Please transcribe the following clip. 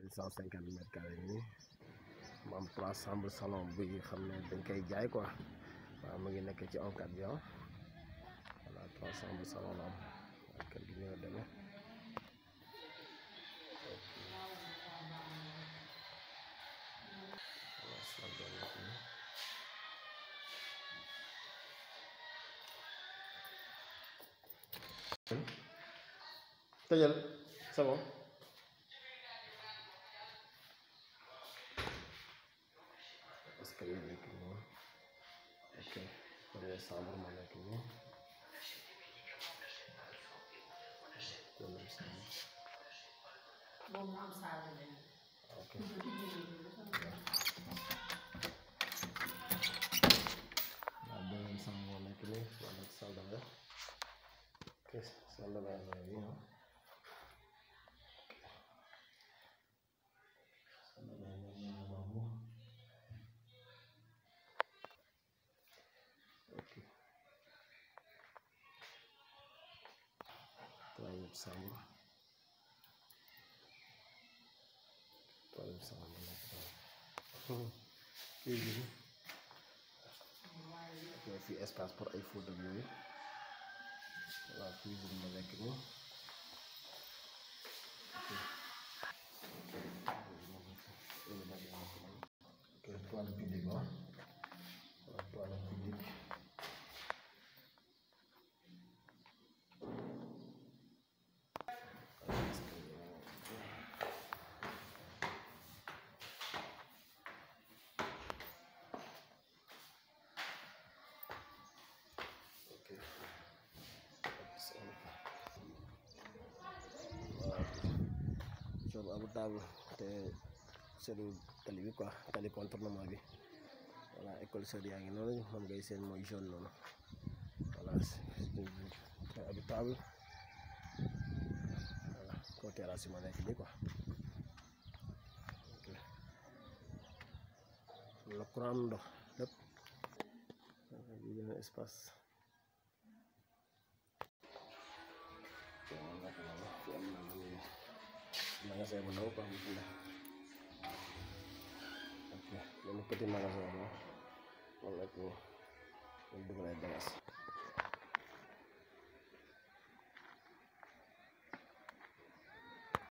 cent cinquante mètres carrés nii mu am trois chambres salon bi xam ne dañ koy jaay quoi waaw mu ngi nekk ci oncat bi ah voilà trois chambres salon la am waaw kër gi ñu la demee voilà salle de nekk nii tëjal c'est bon parce que yu nekk nii ok première chambre moo nekk nii deuxième chambre moom mu am salle de ok waaw deuxième chambre moo nekk nii moo nekk salle de bain ok salle de bain moo nekk nii ah salle de bain moo nekk noonu ok troisième chambre troisième chambre moo nekk noonu cuisine ok fii espace pour ay photo ak yooyu voilà cuisine moo nekk nii ok ok toilette publique ah voilà toilette publique ok waaw abu table te seetlu tali bi quoi tali contournement bi voilà école seur yaa ngi noonu moom ngay seen mooy jaune noonu voilà te abu table voilà kaw terrasse yi ma nekk nii quoi ok la courant ndox lépp bi benn espace waaw naka la wax fi am na lu magasin bu ndaw quoi bu fi ne ok benn petit magasin la moom nekk nii moom dugal ay bagages